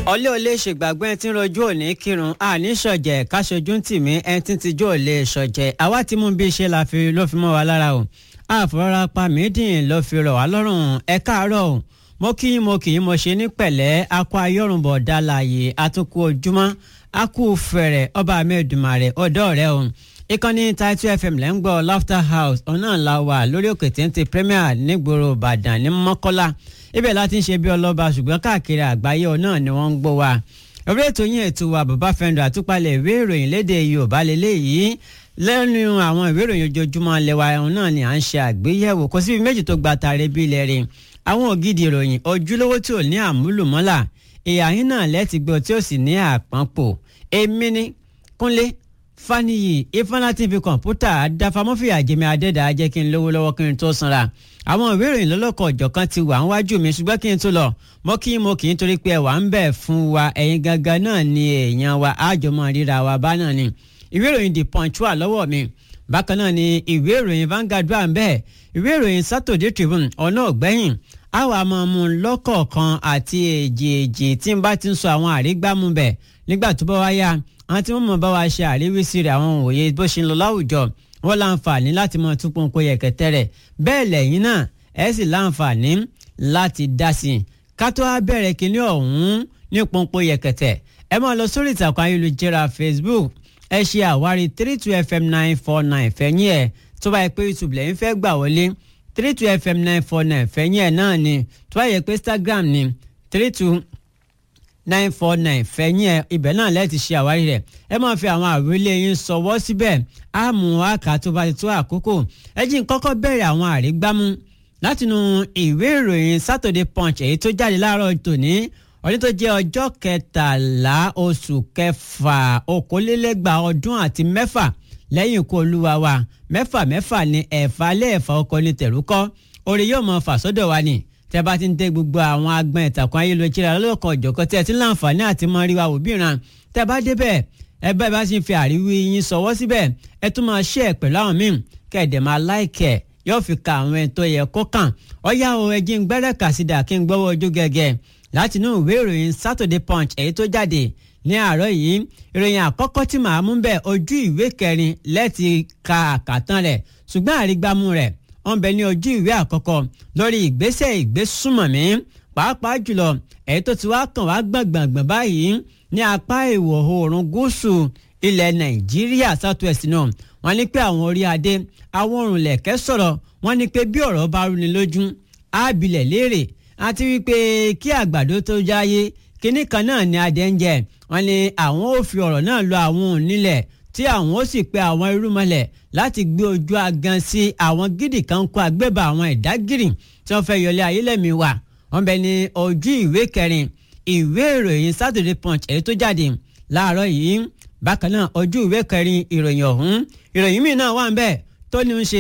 ọlẹ́ ò lè ṣègbàgbọ́ ẹni tí ń rojú òní kírun àní ṣọ̀jẹ̀ káṣojú ń tì mí ẹni tí ń tijú ò lè ṣọ̀jẹ̀ àwa tí mú bí iṣẹ́ la fi ló fi mọ́ wa lára o àfọwọ́ra pa mídìn ló fi rọ̀ wá lọ́rùn ẹ káàárọ̀ o mo kí yín mo kì í mo ṣe ní pẹ̀lẹ́ akọ ayọ́rùnbọ̀ dálàyé àtúnkù ojúmọ́ akú fẹ̀rẹ̀ ọba amẹ́dùmarè ọ̀dọ́ rẹ o ìkànnì Title FM lẹ́ ń gbọ́ Laughter House ọ̀nà ńlá wà lórí òkè téńté Premier nígboro Ìbàdàn ní Mọ́kọ́lá ibẹ̀ láti ń ṣe bí ọlọ́ba ṣùgbọ́n káàkiri àgbáyé náà ni wọ́n ń gbọ́ wa orí ètò yín ètò wa bàbá fẹ́ndọ̀ àtúpalẹ̀ ìwé ìròyìn léde Yorùbá lélẹ́yìí lẹ́nu àwọn ìwé ìròyìn ojoojúmọ́ lẹ́wà ẹ̀hún náà ni à ń ṣe àgbéyẹ̀wò kò síbi méjì tó gba tààrẹ bí ilẹ̀ rìn àwọn ògidì ìròyìn ojúlówó tí ò ní àmúlùmọ́là ìhà yín náà lẹ́tì gbọ́ tí ó sì ní àpọ́npò èmi ní Kúnlé Fáníyì Ifáńláti fi kọ̀ǹpútà dáfamọ́fìyà jẹ́mi adẹ́dàá jẹ́ kí n lówó lọ́wọ́ kí n tó sanra àwọn ìwé ìròyìn lọ́lọ́kọ̀ ọ̀jọ̀kan ti wà níwájú mi ṣùgbọ́n kí n tó lọ mọ́ kí mo kì í torí pé ẹ̀wà ń bẹ̀ fún wa ẹ̀yin gangan náà ni èèyàn wa àjọmọ́ ríra wa bá náà ni ìwé ìròyìn The Punch wà lọ́wọ́ mi bákan náà ni ìwé ìròyìn Vanguard wà ń bẹ̀ ìwé ìròyìn Saturday Tribune ọ̀nà ọ̀gbẹ́yìn àwa máa mú lọ́kọ̀ọ̀kan àti èjì èjì tí n bá ti ń sọ àwọn àrígbámú bẹ̀ nígbà tó bá wá yá àwọn tí wọ́n mọ̀ bá wa ṣe àríwísí rẹ̀ àwọn òye bó ṣe ń lọ láwùjọ wọ́n láǹfààní láti mọ tún pọ́npọ́ yẹ̀kẹ́tẹ́ rẹ̀ bẹ́ẹ̀ lẹ́yìn náà ẹ sì láǹfààní láti dá sí i ká tó wá bẹ̀rẹ̀ kínní ọ̀hún ní pọ́npọ́ yẹ̀kẹ́tẹ́ ẹ máa lọ sórí ìtàkùn ayélujára Facebook ẹ ṣe àwárí three two fm nine four nine fẹ̀yìn ẹ̀ tó bá yẹ pé YouTube lẹ́yìn fẹ́ gbà wọlé three two fm nine four nine fẹ̀yìn ẹ̀ náà ni tó bá yẹ pé Instagram ni three two nine four nine fẹ̀yìn ẹ̀ ibẹ̀ náà lẹ́ẹ̀tì ṣe àwárí rẹ̀ ẹ máa fi àwọn àwílé yín sọwọ́ síbẹ̀ á mú àkà tó bá ti tó àkókò ẹ jí n kọ́kọ́ bẹ̀rẹ̀ àwọn àrígbámú látinú ìwé ìròyìn Saturday Punch èyí tó jáde láàárọ̀ tòní ọdún tó jẹ́ ọjọ́ kẹtàlá oṣù kẹfà okòólélẹ́gbàá ọdún àti mẹ́fà lẹ́yìn ikú olúwa wa mẹ́fà mẹ́fà ni ẹ̀fà lẹ́ẹ̀fà ọkọ ní tẹ̀rúkọ́ orí yóò mọ fà sọ́dọ̀ wa ni tẹ́ bá ti ń dé gbogbo àwọn agbọn ìtàkùn ayélujára lọ́kọ̀ ọ̀jọ̀kan tí ẹ ti ń láǹfààní àti mọ rí wa wò bíran tẹ́ bá débẹ̀ ẹ bá bá sì ń fi àríwí yín sọwọ́ síbẹ̀ ẹ tún máa ṣe ẹ̀ pẹ̀lú àwọn míì kẹ̀dẹ̀ máa láìkẹ̀ yóò fi ka àwọn ẹni tó yẹ kó kàn ọ̀yá o ẹjí ń gbẹ́rẹ́ kàsídà kí n gbọ́wọ́ ojú gẹ́gẹ́ láti inú ìwé ìròyìn Saturday Punch èyí tó jáde ní àárọ̀ yìí ìròyìn àkọ́kọ́ tí màá mú bẹ́ẹ̀ ojú ìwé kẹrin lẹ́ẹ̀tì ka àkàtàn rẹ̀ ṣùgbọ́n àrígbámú rẹ̀ wọ́n bẹ ní ojú ìwé àkọ́kọ́ lórí ìgbésẹ̀ ìgbésùmọ̀mí pàápàá jùlọ èyí tó ti wá kàn wá gbọ̀ngbọ̀ngbọ̀n báyìí ní apá ìwọ̀ oòrùn gúúsù ilẹ̀ Nàìjíríà southwest náà wọ́n ní pé àwọn orí adé àwọn òrùnlẹ̀kẹ́ sọ̀rọ̀ wọ́n ní pé bí ọ̀rọ̀ bá rúni lójú ábìlẹ̀ léèrè àti wípé kí àgbàdo tó jáyé kínní kan náà ni adé ń jẹ wọ́n ní àwọn ò fi ọ̀rọ̀ náà lọ àwọn onílẹ̀ tí àwọn ó sì pe àwọn irúmọlẹ̀ láti gbé ojú agan sí àwọn gidi kan kó agbébà àwọn ìdágìrì tí wọ́n fẹ́ yọlé ayélẹ́mí wa wọ́n bẹ ní ojú ìwé kẹrin ìwé ìròyìn Saturday Punch èyí tó jáde láàárọ̀ yìí bákan náà ojú ìwé kẹrin ìròyìn ọ̀hún ìròyìn míì náà wà ń bẹ tó ní ń ṣe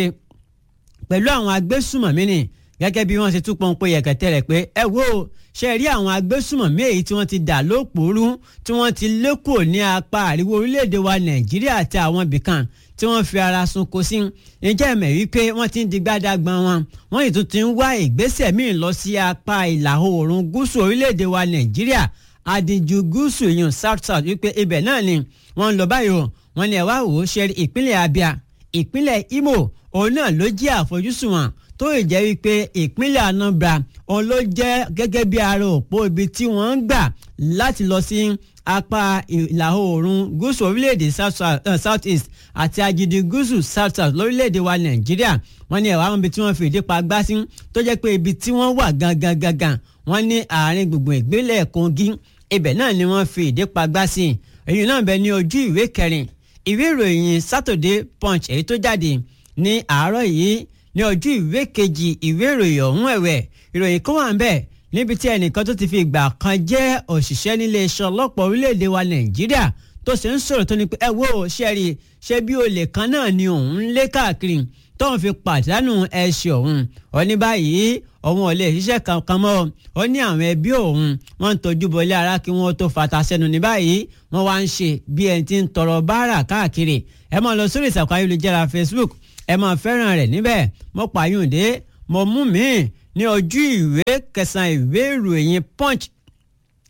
pẹ̀lú àwọn agbésùmọ̀mí ni gẹ́gẹ́ bí wọ́n ṣe tún pọ́npọ́ yẹ̀kẹ́tẹ́ rẹ̀ pé ẹ wo ṣe rí àwọn agbésùmọ̀mí èyí tí wọ́n ti dà lópòórú tí wọ́n ti lékò ní apá àríwó orílẹ̀-èdè wa Nàìjíríà àti àwọn ibìkan tí wọ́n fi ara sunko sí ǹjẹ́ ẹ̀mẹ̀ wípé wọ́n ti ń di gbádàgbọ́n wọn wọ́n yìí tún ti ń wá ìgbésẹ̀ míì lọ sí apá ìlà oòrùn gúúsù orílẹ̀-èdè wa Nàìjíríà àdìjú gúúsù yìí south south wípé ibẹ̀ náà ni wọ́n ń lọ báyìí o wọ́n ní ẹ̀ wá wò ó ṣe ìpínlẹ̀ Abia ìpínlẹ̀ Imo òun náà ló jẹ́ àfojúsùn wọn tó yìí jẹ́ wípé ìpínlẹ̀ Anambra òun ló jẹ́ gẹ́gẹ́ bí ara òpó ibi tí wọ́n ń gbà láti lọ sí apá ìlà oòrùn gúúsù orílẹ̀-èdè south east àti agidi gúúsù south south lórílẹ̀-èdè wa Nàìjíríà wọ́n ní ẹ̀wà àwọn ibi tí wọ́n fi ìdí pa gbá sí tó jẹ́ pé ibi tí wọ́n wà gangan gangan wọ́n ní àárín gbùngbùn ìpínlẹ̀ Kogi ibẹ̀ náà ni wọ́n fi ìdí pa gbá sí èyí náà bẹ ní ojú ìwé kẹrin ìwé ìròyìn Saturday Punch èyí tó jáde ní àárọ̀ yìí ní ojú ìwé kejì ìwé ìròyìn ọ̀hún ẹ̀wẹ̀ ìròyìn kan wà ń bẹ̀ níbi tí ẹnìkan tó ti fi ìgbà kan jẹ́ òṣìṣẹ́ nílé iṣẹ́ ọlọ́pàá orílẹ̀-èdè wa Nàìjíríà tó ṣe ń sọ̀rọ̀ tó ní pé ẹ wo ṣẹ́ẹ̀rì ṣé bí olè kan náà ni òun ń lé káàkiri tóun fi pàdánù ẹṣin òun ó ní báyìí òun ò lè ṣiṣẹ́ kankan mọ́ ó ní àwọn ẹbí òun wọ́n ń tọ́jú bọlé ara kí wọ́n tó fata sẹ́nu ní báyìí wọ́n wá ń ṣe bí ẹni tí ń tọrọ báárà káàkiri ẹ máa lọ sórí ìsàkùn ayélujára Facebook ẹ máa fẹ́ràn rẹ̀ níbẹ̀ mo pààyùndé mo mú mi ní ojú ìwé kẹsàn-án ìwé ìròyìn Punch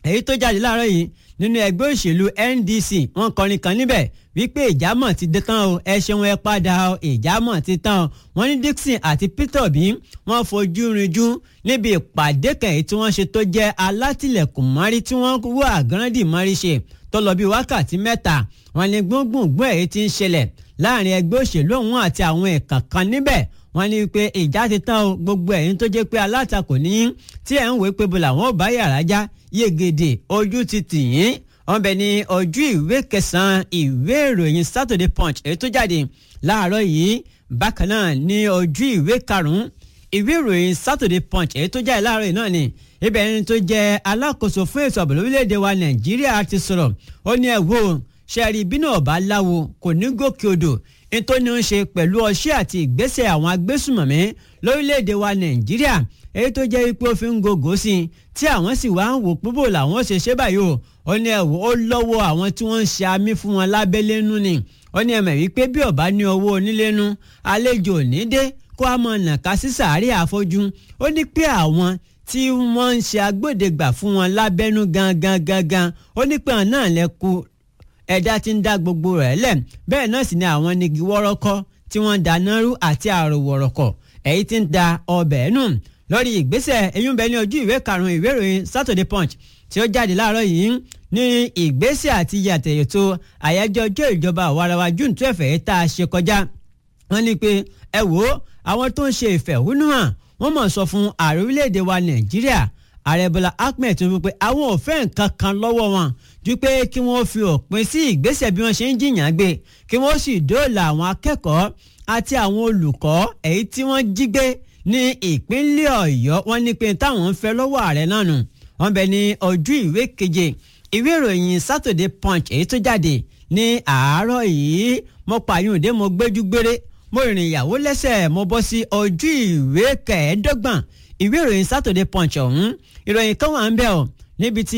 èyí tó jáde láàárọ̀ yìí nínú ẹgbẹ́ òṣèlú NDC wọ́n kọrin kan níbẹ̀ wípé ìjámọ̀ ti dé tán o ẹ ṣeun ẹ padà o ìjámọ̀ ti tán o wọ́n ní Dixon àti Peter Obi wọ́n fojú rinjú níbi ìpàdé kan èyí tí wọ́n ṣe tó jẹ́ alátìlẹ̀kùn mọ́rí tí wọ́n wọ àgànràndì mọ́rí ṣe tó lọ bí wákàtí mẹ́ta wọ́n ní gbóngbòngbòn èyí tí ń ṣẹlẹ̀ láàrin ẹgbẹ́ òṣèlú ọ̀hún àti àwọn ẹ̀ka kan níbẹ̀ wọ́n ní pé ìjà ti tán o gbogbo ẹ̀yin tó jẹ́ pé alátakò ní tí ẹ̀ ń wé pé bó làwọn ò bá yàrá já yegede ojú ti tì yín wọ́n bẹ ní ojú ìwé kẹsàn-án ìwé ìròyìn Saturday Punch èyí tó jáde láàárọ̀ yìí bákan náà ní ojú ìwé karùn-ún ìwé ìròyìn Saturday Punch èyí tó jáde láàárọ̀ yìí náà ni ibẹ̀ ẹni tó jẹ́ alákòóso fún ètò ààbò lórílẹ̀‐èdè wa Nàìjíríà ti sọ̀rọ̀ ó ní ẹ̀ wò ṣẹ́ẹ̀rì bínú ọ̀bá láwo kò ní gòkè odò nítorí ó ń ṣe pẹ̀lú ọṣẹ́ àti ìgbésẹ̀ àwọn agbésùmọ̀mí lórílẹ̀‐èdè wa Nàìjíríà èyí tó jẹ́ pé ó fi ń gògó sí i tí àwọn sì wá ń wò púpò làwọn ṣe ṣe báyìí o ó ní ẹ̀wò ó lọ́wọ́ àwọn tí wọ́n ń ṣe amí fún wọn lábẹ́lé nú ni ó ní ẹ̀mẹ̀ wípé bí ọ̀bá ní owó onílé nú àlejò ò ní dé kó a mọ̀ nàka sí sàárè àfojú ó ní pé àwọn tí wọ́n ń ṣe agbódegbà fún wọn lábẹ́nú gangan gangan ó ní pé àwọn náà lẹ́kù ẹ̀dá tí ń dá gbogbo rẹ̀ lẹ̀ bẹ́ẹ̀ náà sì ni àwọn nigi wọ́rọ́kọ́ tí wọ́n ń dáná rú àti àròwọ̀rọ̀kọ̀ èyí tí ń da ọbẹ̀ nù lórí ìgbésẹ̀ eyín bẹ ní ojú ìwé karùn-ún ìwé ìròyìn Saturday Punch tí ó jáde láàárọ̀ yìí ní ìgbésẹ̀ àti yàtẹ̀ ètò àyájọ́ ọjọ́ ìjọba àwarawa June twelve èyí tá a ṣe kọjá wọ́n ní pé ẹ wò ó àwọn tó ń ṣe ìfẹ̀hónúhàn wọ́n mọ̀ sọ fún ààrẹ orílẹ̀-èdè wa Nàìjíríà ààrẹ Bọ́lá Ahmed Tinubu pé àwọn ò fẹ́ nǹkan kan lọ́wọ́ wọn ju pé kí wọ́n fi òpin sí ìgbésẹ̀ bí wọ́n ṣe ń jìyàn gbé kí wọ́n sì dóòlà àwọn akẹ́kọ̀ọ́ àti àwọn olùkọ́ èyí tí wọ́n jí gbé ní ìpínlẹ̀ Ọ̀yọ́ wọ́n ní pé táwọn ń fẹ́ lọ́wọ́ ààrẹ náà nù wọ́n bẹ ní ojú ìwé keje ìwé ìròyìn Saturday Punch èyí tó jáde ní àárọ̀ yìí mo pààyàn dé mo gbéjú gbére mo rìnrìn ìyàwó lẹ́sẹ̀ mo bọ́ sí ojú ìwé kẹẹ̀ẹ́dọ́gbọ̀n ìwé ìròyìn Saturday Punch ọ̀hún ìròyìn kan wà ń bẹ̀ ọ́ níbi tí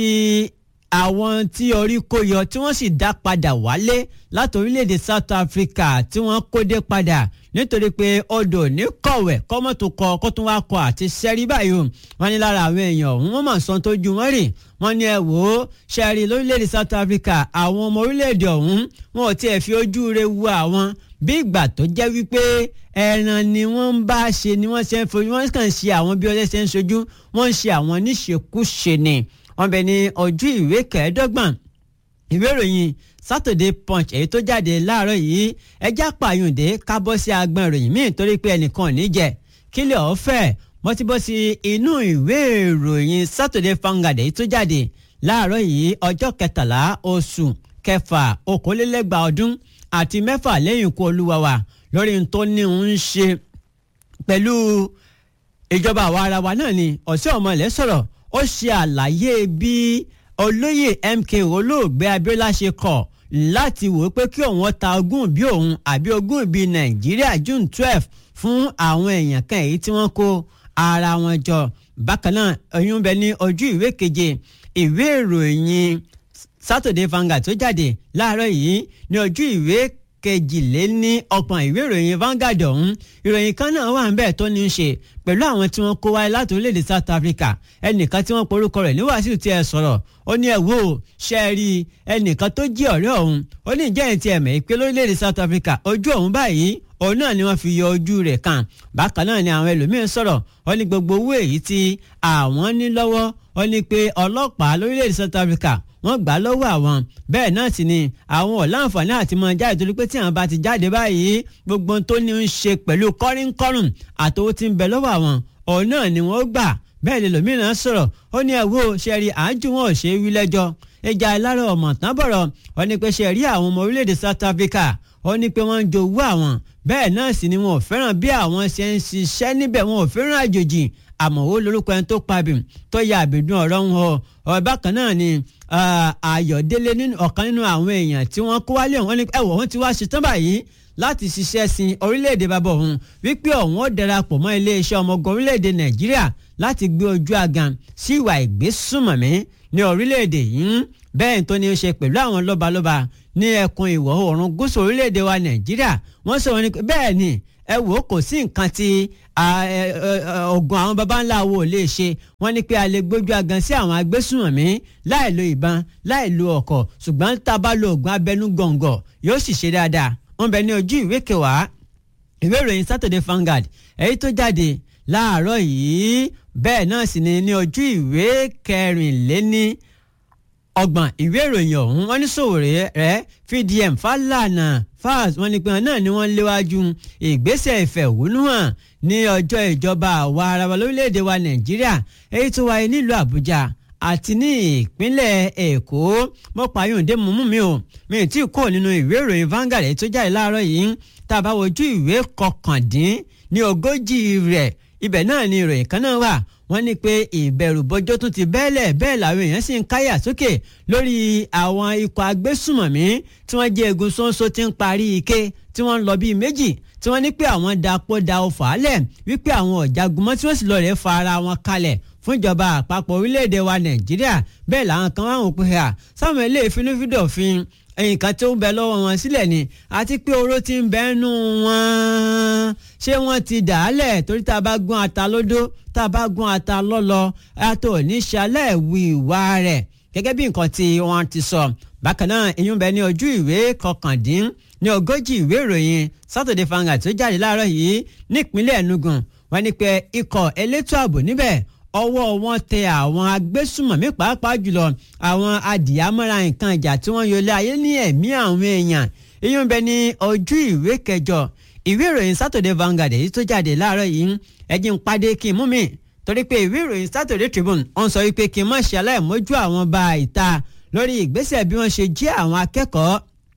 àwọn tí orí kó yọ tí wọ́n sì dá padà wálé láti orílẹ̀-èdè South Africa tí wọ́n kó dé padà nítorí pé odò ní kọ̀wẹ̀ kọ́mọ́tò kọ kó tún wá kọ àti sẹ́rí báyìí o wọ́n ní lára àwọn èèyàn ọ̀hún wọ́n mọ̀ sọ́n tó ju wọ́n rì wọ́n ní ẹ wò ó sẹ́rí lórílẹ̀-èdè South Africa àwọn ọmọ orílẹ̀-èdè ọ̀hún wọn ò tiẹ̀ fi ojú re wo àwọn bí ìgbà tó jẹ́ wípé ẹran ni wọ́n ń bá ṣe ni wọ́n ṣe ń fojú wọ́n kàn ṣe àwọn bí ọjọ́ ṣe ń ṣojú wọ́n ń ṣe àwọn níṣekúṣe ni wọ́n bẹ ní ojú ìwé kẹẹ̀ẹ́dọ́gbọ̀n ìwé ìròyìn Saturday Punch èyí tó jáde láàárọ̀ yìí ẹjẹ́ àpàyùndé kábọ́ sí agbọn ìròyìn míì torí pé ẹnìkan ò ní jẹ kílẹ̀ ọ̀fẹ́ mo ti bọ́ sí inú ìwé ìròyìn Saturday Vanguard èyí tó jáde láàárọ̀ yìí ọjọ́ kẹtàlá oṣù kẹfà okòólélẹ́gbàá ọdún àti mẹ́fà lẹ́yìn ikú olúwa wa lórí tó ní ń ṣe pẹ̀lú ìjọba àwa ara wa náà ni ọ̀sẹ̀ ọmọlẹ̀ sọ̀rọ̀ ó ṣe àlàyé bí olóyè MKO olóògbé Abíọ́lá ṣe kọ̀ láti wò ó pé kí òun ta ogún bí òun àbí ogún bí Nàìjíríà June twelve fún àwọn èèyàn kan èyí tí wọ́n kó ara wọn jọ bákan náà oyún bẹ ní ojú ìwé keje ìwé ìròyìn Saturday Vanguard tó jáde láàárọ̀ yìí ní ojú ìwé kejìléní ọgbọ̀n ìwé ìròyìn Vanguard ọ̀hún ìròyìn kan náà wà níbẹ̀ tó ní í ṣe pẹ̀lú àwọn tí wọ́n kó wáyé láti orílẹ̀-èdè South Africa ẹnìkan tí wọ́n porúkọ rẹ̀ ní Wàsíù tí ẹ sọ̀rọ̀ ó ní ẹ wò ó ṣe é rí ẹnìkan tó jí ọ̀rẹ́ ọ̀hún ó ní ìjẹ́ ìtì ẹ̀mẹ́ pé lórílẹ̀-èdè South Africa ojú ọ̀hún báyìí òun náà ni wọ́n fi yọ ojú rẹ̀ kàn bákan náà ni àwọn ẹlòmíín sọ̀rọ̀ ó ní gbogbo owó èyí tí àwọn ní lọ́wọ́ ó ní pé ọlọ́pàá lórílẹ̀-èdè South Africa wọ́n gbà lọ́wọ́ àwọn bẹ́ẹ̀ náà sì ni àwọn ọ̀làǹfààní àti mọ jáde torí pé tí àwọn bá ti jáde báyìí gbogbo tó ní ń ṣe pẹ̀lú kọ́rínkọ́rùn àtowó tí ń bẹ lọ́wọ́ àwọn òun náà ni wọ́n gbà bẹ́ẹ̀ lè lòmíràn sọ̀rọ̀ ó ní ẹ̀wọ́ ṣẹ́rí àájú wọn ò ṣe é wí lẹ́jọ́ ìjà ìlara ọmọ tán bọ̀rọ̀ ó ní pé ṣẹ́rí àwọn ọmọ orílẹ̀-èdè South Africa ó ní pé wọ́n ń jowú àwọn bẹ́ẹ̀ náà sì ni wọn ò fẹ́ràn bí àwọn ṣe ń ṣiṣẹ́ níbẹ̀ wọn ò fẹ́ràn àjòjì àmọ́ ó lórúkọ ẹni tó pabì tó ya àbẹ̀dùn ọ̀rọ̀ ń họ ọ̀ bákan náà ni Ayọ̀délé ọ̀kan nínú àwọn èèyàn tí wọ́n kó wálé wọn ní ẹ̀wọ̀ wọn ti wá ṣetán báyìí láti ṣiṣẹ́ sin orílẹ̀-èdè bàbá òun wípé òun ó darapọ̀ mọ́ iléeṣẹ́ ọmọogun orílẹ̀-èdè Nàìjíríà láti gbé ojú agan sí ìwà ìgbésùmọ̀mí ní orílẹ̀-èdè yìí bẹ́ẹ̀ tó ní í ṣe pẹ̀lú àwọn lọ́balọ́ba ní ẹkùn ìwọ̀ oòrùn gúúsù orílẹ̀-èdè wa Nàìjíríà wọ́n sọ wọn ni bẹ́ẹ̀ ni ẹ wò ó kò sí nǹkan tí oògùn àwọn baba ńlá wo lè ṣe wọ́n ní pé a lè gbójú agan sí àwọn agbésùnmọ̀mí láì lo ìbọn láì lo ọkọ̀ ṣùgbọ́n tá a bá lo oògùn abẹnú gọ̀ǹgọ̀ yóò sì ṣe dáadáa wọ́n bẹ ní ojú ìwé kẹwàá ìwé ìròyìn Saturday Vanguard èyí tó jáde láàárọ̀ yìí bẹ́ẹ̀ náà sì ni ní ojú ìwé kẹrìnléní ọgbọ̀n ìwé ìròyìn ọ̀hún wọ́n ní Sowore rẹ̀ fdm Falana fas wọ́n ní pé wọn náà ni wọ́n léwájú ìgbésẹ̀ ìfẹ̀hónúhàn ní ọjọ́ ìjọba àwa ara wa lórílẹ̀‐èdè wa Nàìjíríà èyí tó wáyé nílùú Àbújá àti ní ìpínlẹ̀ Èkó mo pààyàn dé mú mi o mi tí kò nínú ìwé ìròyìn Vanguard èyí tó jáde láàárọ̀ yìí tá a bá wojú ìwé kọkàndín ní ogójì rẹ̀ ibẹ̀ náà ni ìròyìn kan náà wà wọ́n ní pé ìbẹ̀rù bọ́jọ́ tún ti bẹ́ẹ̀lẹ̀ bẹ́ẹ̀ làwọn èèyàn sì ń káyà sókè lórí àwọn ikọ̀ agbésùmọ̀mí tí wọ́n jẹ́ egun ṣóńṣó tí ń parí ike tí wọ́n ń lọ bíi méjì tí wọ́n ní pé àwọn dapò da ọfà álẹ̀ wípé àwọn ọ̀jagun mọ́ tí wọ́n sì lọ rẹ̀ fa ara wọn kalẹ̀ fún ìjọba àpapọ̀ orílẹ̀-èdè wa Nàìjíríà bẹ́ẹ̀ làwọn kan wá wọn pé à sáwọn ilé ìfinúfíndọ̀fin nǹkan tó ń bẹ lọ́wọ́ wọn sílẹ̀ ni àti pé oró ti ń bẹ nù wọn ṣé wọ́n ti dà á lẹ̀ torí tá a bá gún ata lódó tá a bá gún ata lọ́lọ́ àtò níṣàlẹ̀ wí ìwà rẹ̀ gẹ́gẹ́ bí nǹkan tí wọ́n ti sọ bákan náà ìyún bẹ ní ojú ìwé kọkàndín ní ogójì ìwé ìròyìn Saturday Vanguard tó jáde láàárọ̀ yìí nípínlẹ̀ Enugu wọ́n ní pé ikọ̀ elétò ààbò níbẹ̀ ọwọ́ wọn tẹ àwọn agbésùmọ̀mí pàápàá jùlọ àwọn adìyàmọ́ra nǹkan ìjà tí wọ́n yọlé ayé ní ẹ̀mí àwọn èèyàn ìyún bẹ ní ojú ìwé kẹjọ ìwé ìròyìn Saturday Vanguard èyí tó jáde láàárọ̀ yìí ẹjí ń padé kí n mú mi torí pé ìwé ìròyìn Saturday Tribune wọ́n sọ wípé kí n má ṣe aláìmójú àwọn bá ìta lórí ìgbésẹ̀ bí wọ́n ṣe jí àwọn akẹ́kọ̀ọ́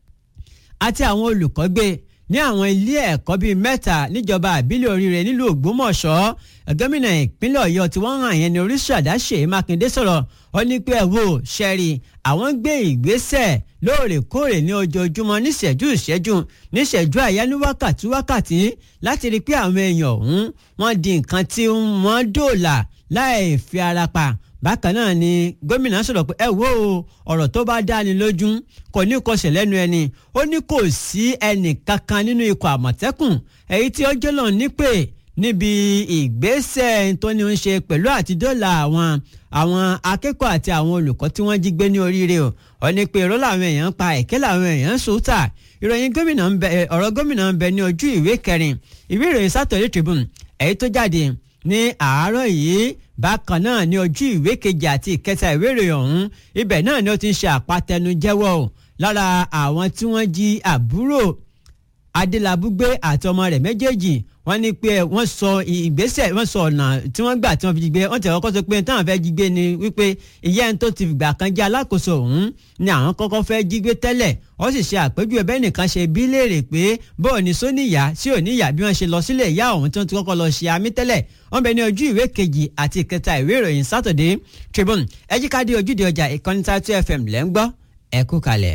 àti àwọn olùkọ́ gbé ní àwọn ilé ẹ̀kọ́ bíi mẹ́ta níjọba àbílẹ̀ oríire nílùú Ògbómọ̀ṣọ́ gómìnà ìpínlẹ̀ Ọ̀yọ́ tí wọ́n hàn yẹn ní oríṣàdá Ṣèyí Mákindé sọ̀rọ̀ ó ní pé ẹ wò ṣẹ́rí àwọn ń gbé ìgbésẹ̀ lóòrèkóòrè ní ojoojúmọ́ níṣẹ́jú ìṣẹ́jú níṣẹ́jú àyá ní wákàtí wákàtí láti rí i pé àwọn èèyàn ọ̀hún wọ́n di nǹkan tí wọ́n dòòlà láì fi ara pa bákan náà ni gómìnà sọ̀rọ̀ pé ẹ wo ọ̀rọ̀ tó bá dáni lójú kò ní kọsẹ̀ lẹ́nu ẹni ó ní kò sí ẹnì kankan nínú ikọ̀ àmọ̀tẹ́kùn èyí tí ó jẹ́ lọ́n nípè níbi ìgbésẹ̀ tó ní ń ṣe pẹ̀lú àtidọ́là àwọn àwọn akẹ́kọ̀ọ́ àti àwọn olùkọ́ tí wọ́n jí gbé ní oríire o ó ní pé èrò làwọn èèyàn ń pa ẹ̀kẹ́ làwọn èèyàn ń sòótà ìròyìn gómìnà ń bẹ ọ̀rọ̀ gómìnà ń bẹ ní ojú ìwé kẹrin ìwé ìròyìn Saturday Tribune èyí tó jáde ní àárọ̀ yìí bákan náà ní ojú ìwé kejì àti ìkẹta ìwé ìròyìn ọ̀hún ibẹ̀ náà ni ó ti ń ṣe àpatẹnujẹ́wọ́ o lára àwọn tí wọ́n jí àbúrò adélabúgbé àti ọmọ rẹ̀ méjèèjì wọ́n ní pé wọ́n sọ ìgbésẹ̀ wọ́n sọ ọ̀nà tí wọ́n gbà tí wọ́n fi jí gbé wọ́n tẹ̀ kọ́kọ́ sọ pé táwọn fẹ́ jí gbé ni wípé ìyá ẹni tó ti fìgbà kan jẹ́ alákòóso ọ̀hún ni àwọn kọ́kọ́ fẹ́ jí gbé tẹ́lẹ̀ ó sì ṣe àpèjúwe bẹ́ẹ̀ nìkan ṣe bí léèrè pé bóò ní sóníyà sí òníyà bí wọ́n ṣe lọ sílé ìyá ọ̀hún tí wọ́n ti kọ́kọ́ lọ ṣe àmì tẹ́lẹ̀ wọ́n bẹ ní ojú ìwé kejì àti ìkẹta ìwé ìròyìn Saturday Tribune ẹ jí ká dé ojúde ọjà ìkànnì Tatu FM lẹ́ ń gbọ́ ẹ kú kalẹ̀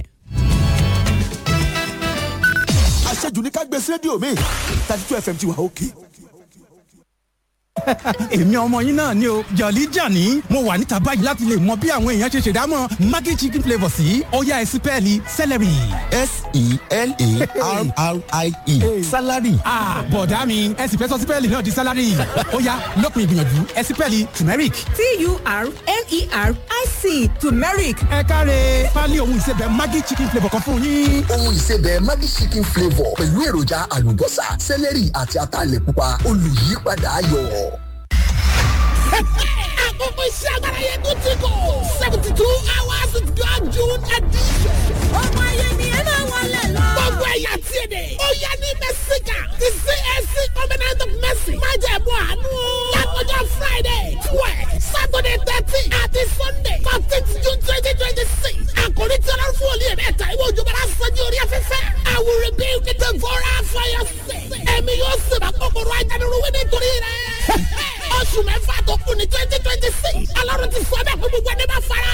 àṣejù ní ká gbé sí rédíò mi thirty two fm ti wà òkè. èmi ọmọ yín náà ni o jọ̀lí jàní mo wà níta báyìí láti lè mọ bí àwọn èèyàn ṣe ṣèdámọ̀ maggi chicken flavour sí ọ̀yá ẹ̀sìn pẹ́ẹ́lí celery. s-e-l-a-r-r-i-e salary. bọ̀dá mi ẹ̀sìn fẹ́ sọ sí pẹ́ẹ́lí náà di salary ọ̀yá lópin ìgbìyànjú ẹ̀sìn pẹ́ẹ́lí turmeric. t-u-r-m-e-r-i-c turmeric ẹ káre pálí ohun ìsebẹ̀ maggi chicken flavour kan fún yín. ohun ìsebẹ̀ Maggi chicken flavour pẹ̀lú èròjà àlùbọ́sà sẹ́lẹ̀rì àti ataalẹ̀ pupa olùyípadà ayọ̀. àkókò iṣẹ́ agbára yẹn tó ti kọ̀ seventy two hours with God June edition. ọmọ ayé ni ẹ máa wọlé lọ. gbogbo ẹ̀yà tí èdè. ó yá ní mẹ́síkà ti CAC covenant of mercy. má jẹ̀ mú àánú. lákòjọ Friday twelve Saturday thirteen àti Sunday fourteenth June twenty twenty six. àkòrí tí ọlọ́run fún olè mẹ́ta ìwé òjò bára sọ́jú orí afẹ́fẹ́. I will rebuild the devourer for your sake. ẹ̀mí yóò sì bá kòkòrò ajánirúwé nítorí rẹ̀. oṣù mẹ́fà tó kù ní twenty twenty six. ọlọ́run ti sọ bẹ́ẹ̀ fún gbogbo ẹni bá fara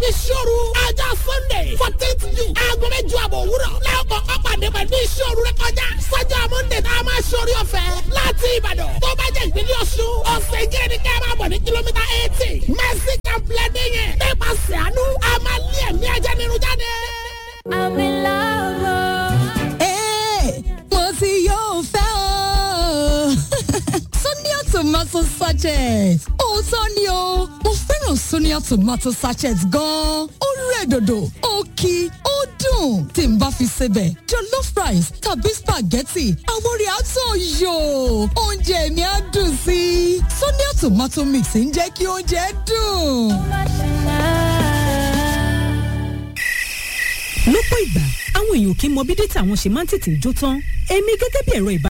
pẹ̀lú ìṣòro. ọjọ́ sunday fourteenth june aago mẹ́jọ àbọ̀ òwúrọ̀ lẹ́ọ̀kọ̀ ọ̀pàdé pẹ̀lú ìṣòro rẹ kọjá. sọ́jọ́ monday tá a máa ṣorí ọ̀fẹ́ láti ìbàdàn. tó bá jẹ́ ìpínlẹ̀ ọ̀ṣun ọ̀sẹ̀ ìjẹ́ ni ká máa bọ̀ ní kìlómítà eighty. mercy complex yẹn nípasẹ̀ àánú a máa lé ẹ̀mí ajá nínú jáde. I'm in love. Hey, mo ti yóò fẹ́ o. Sonia tomato sachet. Òótọ́ ni o, mo fẹ́ràn Sonia tomato sachet gan-an. Ó rẹ̀ dòdò, ó kí, ó dùn. Tí n bá fi sebẹ̀, jollof rice tàbí spaghetti, àwọn orí àtọ̀ yò. Oúnjẹ mi á dùn sí i. Sonia tomato mix ń jẹ́ kí oúnjẹ dùn. lọ́pọ̀ ìgbà àwọn èèyàn kì í mọ bí dátà wọn ṣe máa ń tètè jó tán èmi gẹ́gẹ́ bí ẹ̀rọ ìbá